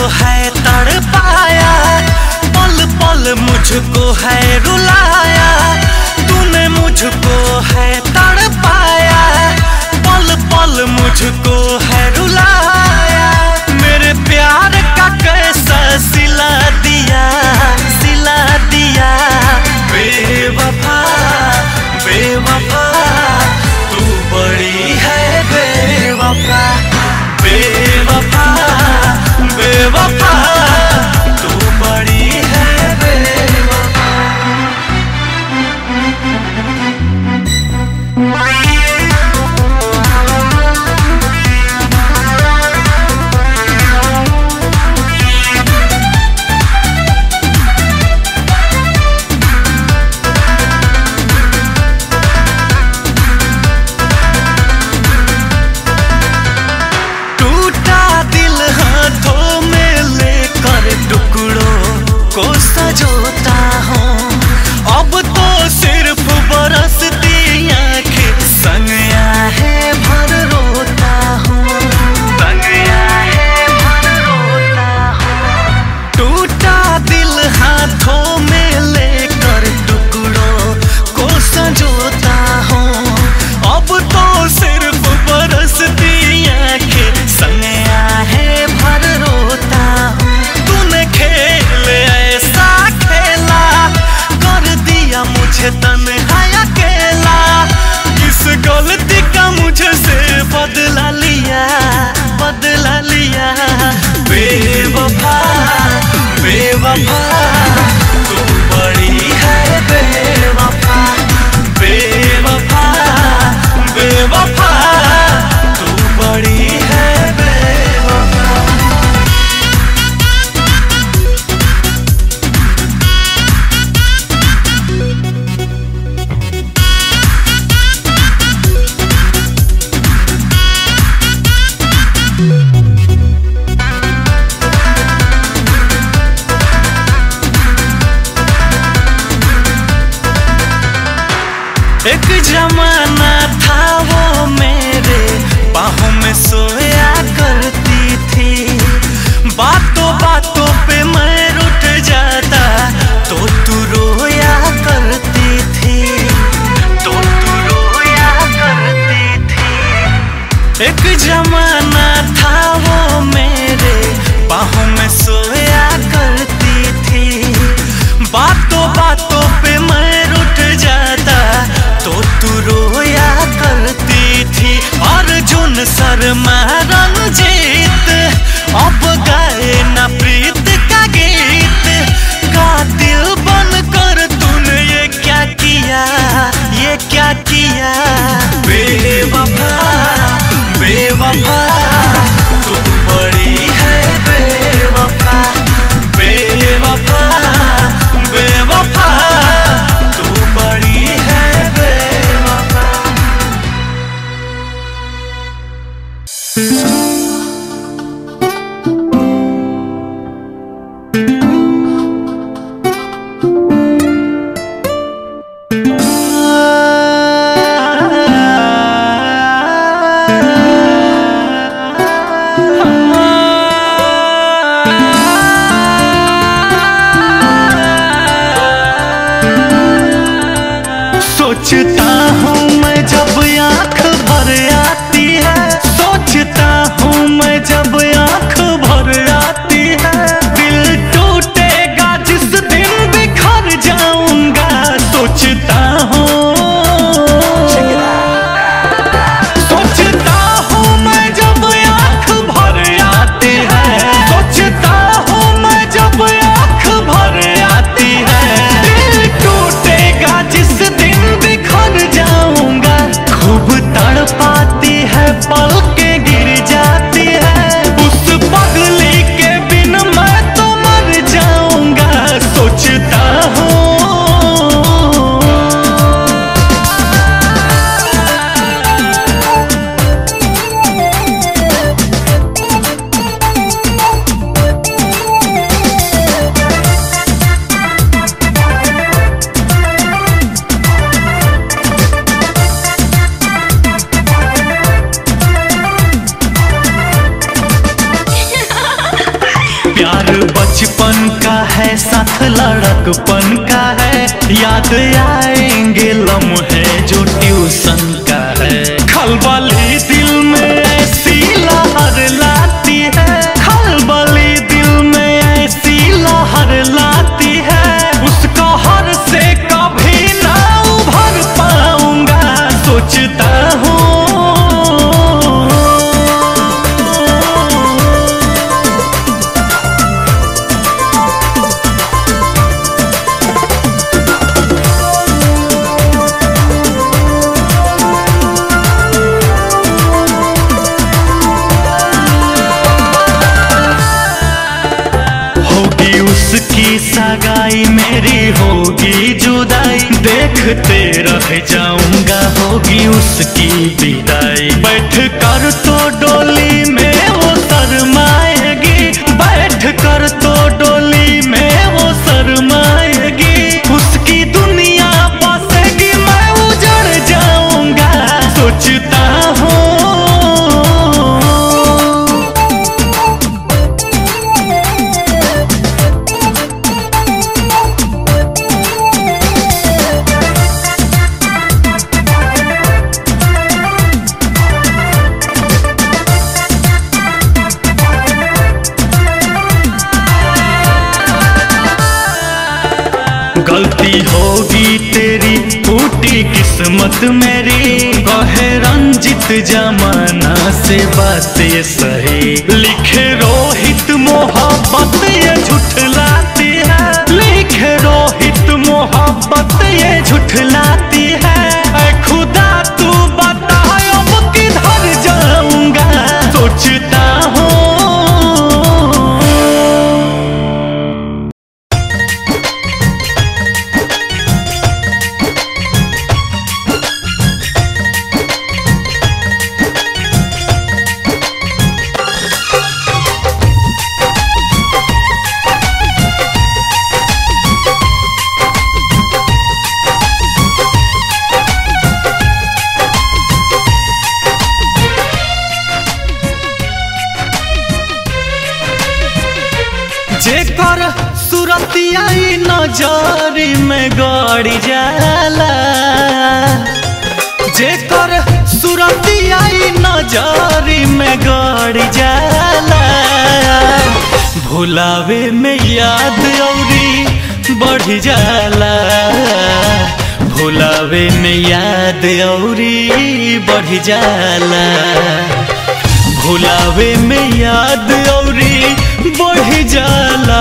है तड़पाया पल पल मुझको है रुलाया तूने मुझको है तड़पाया पल पल मुझको है रुलाया मेरे प्यार का कैसा सिला दिया सिला दिया बेवफा बेवफा तू बड़ी है बेवफा बेवफा बेवफा तू बड़ी है बेवफा टूटा दिल हाथों में लेकर टुकड़ों को सजोता हूँ अब तो सिर्फ बरसती आंखें संग है भर रोता हूँ संग है भर रोता हूँ टूटा दिल हाथों में लेकर टुकड़ों को सजोता हूँ अब तो सिर्फ बरसती आंखें संगया है भर रोता हूँ तूने खेल ऐसा खेला कर दिया मुझे तन्हा अकेला किस गलती का मुझे से बदला लिया बदला लिया बेवफा बेवफा तू बड़ी है बेवफा बेवफा बेवफा तू बड़ी है बेवफा एक जमाना था वो मेरे बाहों में सोया करती थी बातों बातों पे मैं रुठ जाता तो तू रोया करती थी तो तू रोया करती थी एक जमाना था वो मेरे बाहों में सोया करती थी बातों बातों पे मैं रुठ जाता तो तू रोया करती थी अर्जुन शर्मा रंजीत अब गाए ना प्रीत का गीत कातिल बनकर तूने ये क्या किया ये क्या किया बेवफा बेवफा तू बड़ी है बेवफा बेवफा बेवफा तू बड़ी है बेवफा सोचता हूँ मैं जब आंख भर आती है सोचता हूँ मैं जब आंख भर आती है दिल टूटेगा जिस दिन बिखर जाऊंगा सोचता हूँ सोचता हूँ मैं जब आंख भर आती है सोचता हूँ मैं जब आंख भर आती है दिल टूटेगा जिस दिन बिखर साथ लड़कपन का है याद आएंगे लम्हे जो ट्यूशन का है खलबली दिल में ऐसी लहर लाती है खलबली दिल में ऐसी लहर लाती है उसका हर से कभी ना उभर पाऊंगा सोचता हूँ होगी उसकी सगाई मेरी होगी जुदाई देखते रह जाऊंगा होगी उसकी विदाई बैठ कर तो डोली में वो शरमाएगी बैठ कर तो डोली में वो शरमाएगी उसकी दुनिया बसेगी मैं उजड़ जाऊंगा सोचता हूँ गलती होगी तेरी टूटी किस्मत मेरी कहे रंजित जमाना से बातें सही लिखे रोहित मोहब्बत ये झुठलाती है लिखे रोहित मोहब्बत ये झुठलाती है ऐ खुदा तू बता अब किधर जाऊंगा सोचता हूँ जेकर सुरतिया ई नजरी में गड़ी जाला जेकर सुरतिया ई नजरी में गड़ी जाला भुलावे में याद औरी बढ़ जाला भुलावे में याद औरी बढ़ जाला भुलावे में याद औरी बढ़ जाला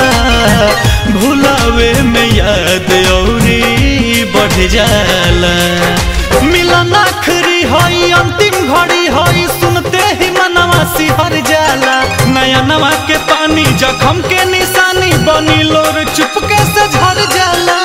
भुलावे में याद औरी बढ़ जाला मिलन आखरी हई अंतिम घड़ी हई सुनते ही मनवा सिहर जाला नया नवा के पानी जखम के निशानी बनी लोर चुपके से झर जाला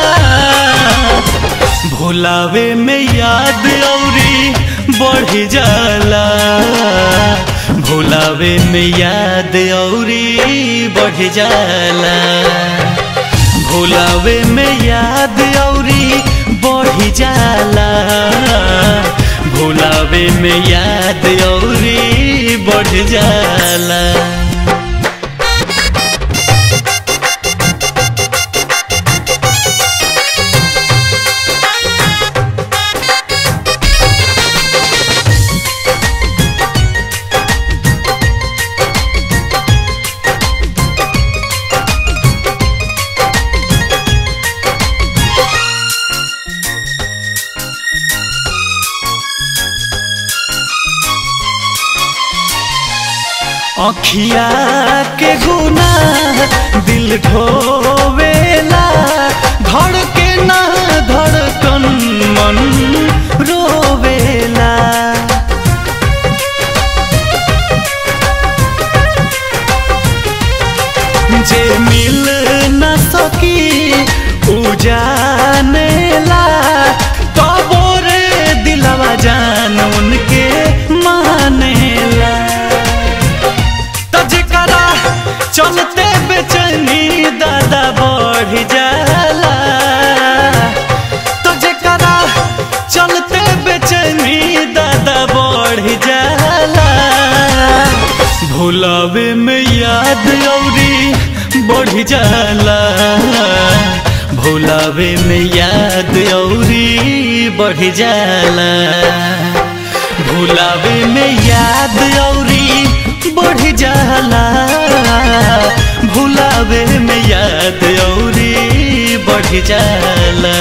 भुलावे में याद औरी बढ़ जाला भुलावे में याद औरी बढ़ जाला भुलावे में याद औरी बढ़ जाला भुलावे में याद औरी बढ़ जाला अखिया के गुना दिल ढोवेला धड़के ना धड़कन मन रोवेला जे मिल न सकी उ जानेला तबो रे दिलवा जान उनके मानेला त जेकरा चलते बेचैनी दादा बढ़ जाला तो जेकरा चलते बेचैनी दादा बढ़ जाला भुलावे में याद औरी बढ़ जाला भुलावे में याद औरी बढ़ जाला भुलावे में याद औरी बढ़ जाला भुलावे में याद औरी बढ़ जाला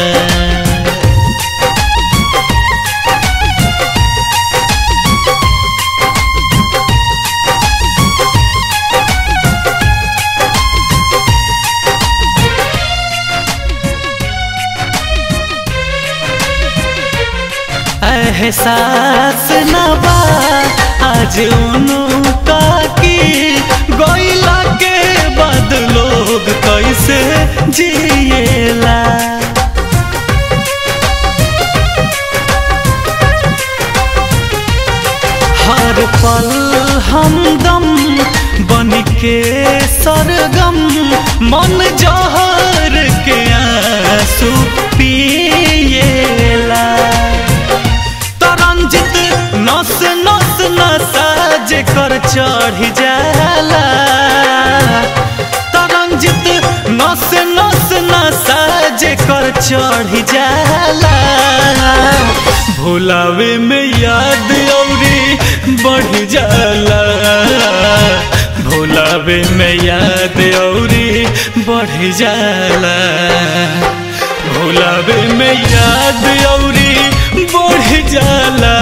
एहसास न बा आज उनका की गोइला के बाद लोग कैसे जिएला हर पल हमदम बन के सरगम मन जहर के आंसू पिएला तरंजित नस नस नसा जेकर चढ़ जाला तरंजित नस नस नसा जेकर चढ़ जाला भुलावे में याद औरी बढ़ जाला भुलावे में याद औरी बढ़ जाला भुलावे में याद औरी बढ़ जाला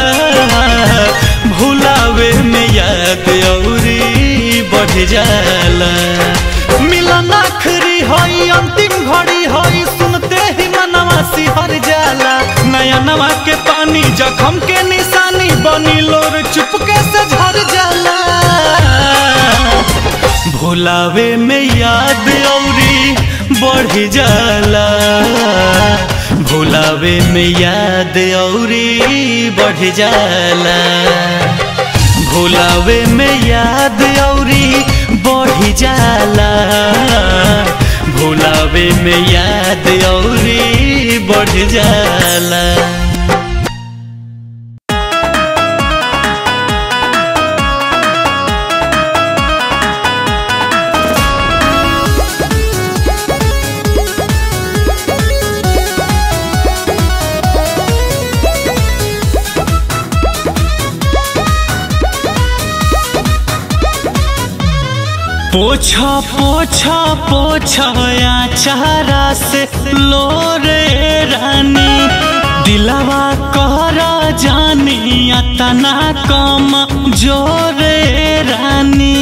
भुलावे में याद औरी बढ़ जाला मिलन आखरी हई अंतिम घड़ी हई सुनते ही मनवा सिहर जाला नया नवा के पानी जखम के निशानी बनी लोर चुपके से झर जाला भुलावे में याद औरी बढ़ जाला भुलावे में याद औरी बढ़ जाला भुलावे में याद औरी बढ़ जाला भुलावे में याद औरी बढ़ जाला पोछा पोछा पोछा या चारा से लोरे रानी दिलवा कहरा जानी तना कम जोरे रानी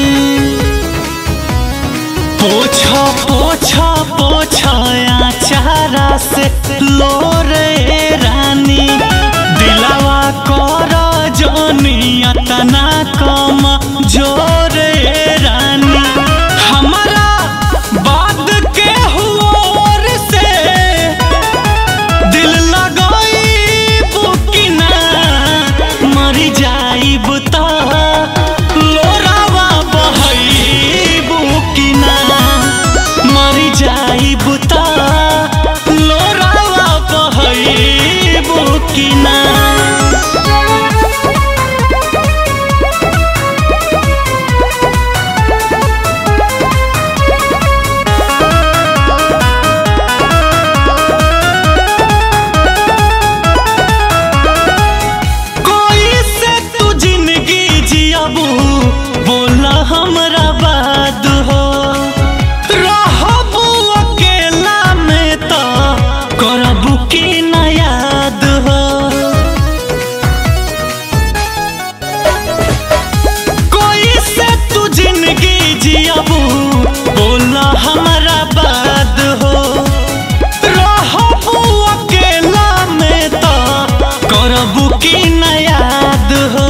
पोछा पोछा पोछा या चारा से लोरे रानी दिलवा कहरा जानी तना कम जोरे रानी हमारा बाद के हुओर से दिल लगाई बुकिना मरी जाई बुता लोरावा बहई बुकिना मरी जाई बुता लोरावा बहई बुकिना कोई से तू जिंदगी जियाबू बोला हमरा बाद हो रहबू अकेला में तो करबू की न याद हो कोई से तू जिंदगी जियाबू बोला हमरा बाद हो रहबू अकेला में तो करबू की न याद हो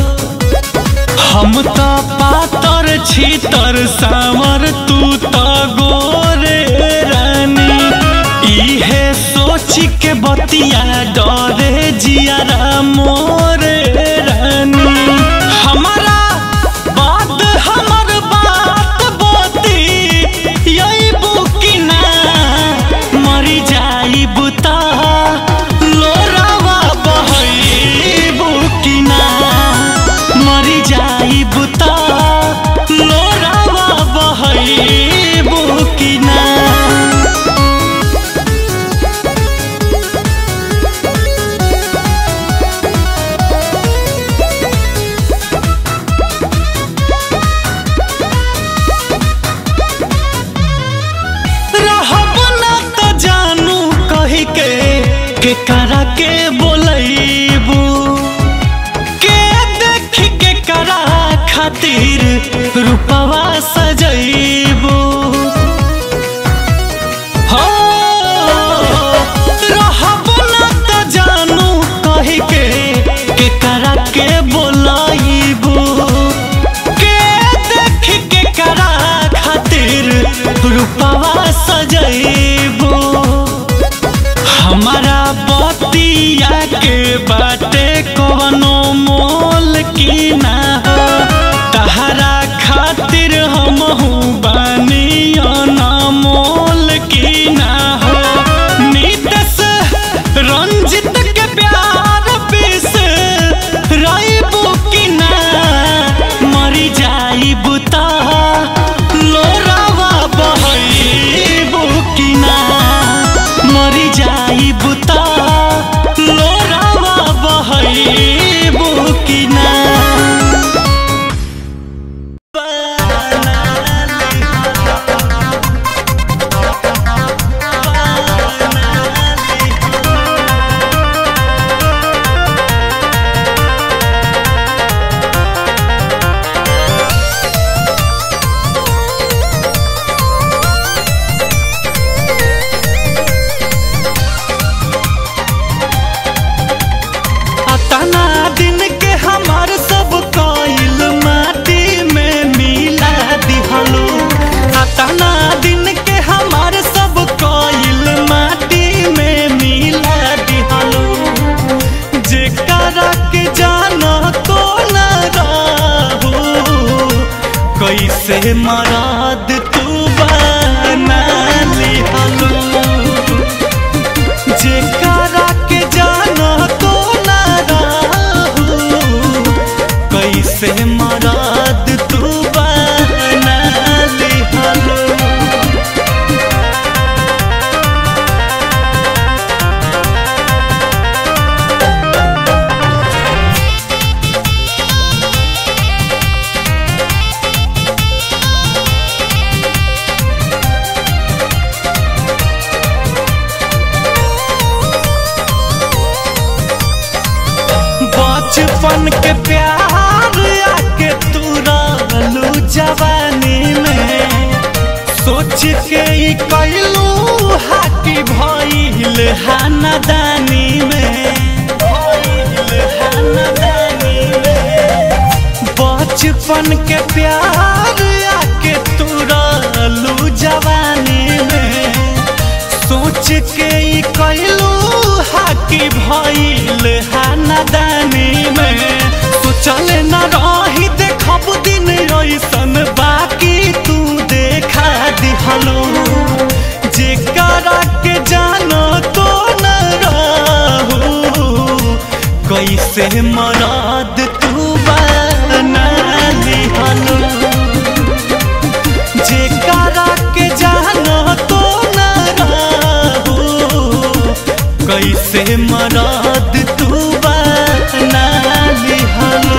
हम तो पातर छीतर सावर तू तो गोरे रानी इहे सोच के बतिया डरे जियारा मोरे रानी हमारा बात हमर बात बोती यही बुकिना मरी जाई बुता लोरावा बहई बुकिना मरी जाई बुता लोरावा बहई बुकिना के बोलैबू के देख के करा खातिर रूपवा सजैबू हो रहबो ना त जानू कहि के के करा के बोलैबू के देख के करा खातिर रूपवा सजैबू हमारा बतिया के बाटे कवनो मोल की ना हो तहरा खातिर हम बानी मोल की ना हो नीतस रंजित के प्यार पिस रईबू की ना मरी जाईबू ता लोरावा बहईबू की ना मरी जाईबू ता लोरावा बहईबू की ना अतना दिन के हमार सब कइल माटी में मिला दिहलो अतना दिन के हमार सब कइल माटी में मिला दिहलो जेकरा के जाना तो न रहू कैसे मराद तू बना लिहलो जेकरा के जाना तो ना रहू कैसे मराद तू बना लिहलो बचपन के प्यार आके तू रहलू जवानी में सोच के ई कैलू हाकी भइल हानादानी में भइल हानादानी में बचपन के प्यार आके तू रहलू जवानी में सोच के ई कैलू हाकी भइल हानादानी में सोचल न रही देखब दिन ऐसन बाकी तू देखा दिहलो जेकरा के जानो तो न रहू कैसे मराद तू बना लिहलो जेकरा के जानो तो न रहू कैसे मराद तू बना लिहलो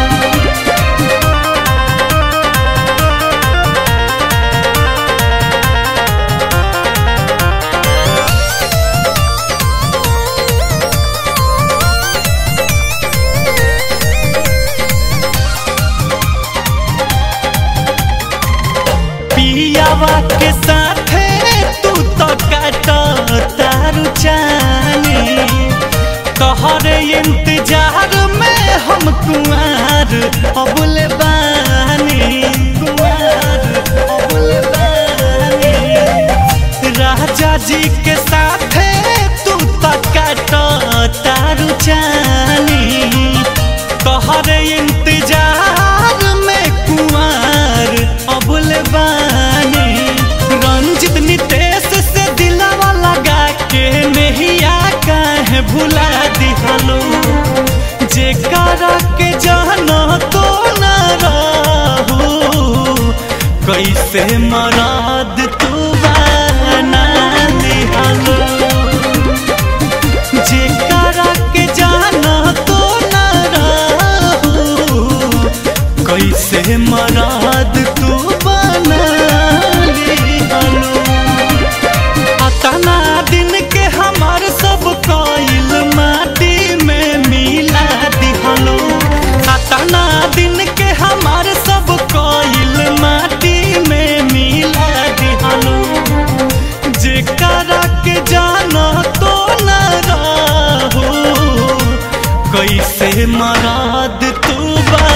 पियावा के साथे तू तो काट तारू चानी तोहरे इंतजार में हम कुआर अबुल बानी कुआर अबुल बानी राजा जी के साथे तू तो काट तारू चानी तोहरे इंतजार में कुआर अबुल बानी रंजित नितेश से दिलावा लगा के नहिया काहे भुला दिहलो जेकरा के जाना तो न रहू कैसे मराद तू बना दिहलो जेकरा के जाना तो न रहू कैसे मराद तू बना लिहलो अतना दिन के हमार सब कइल मा के जाना तो न रहो कैसे मराद तू बा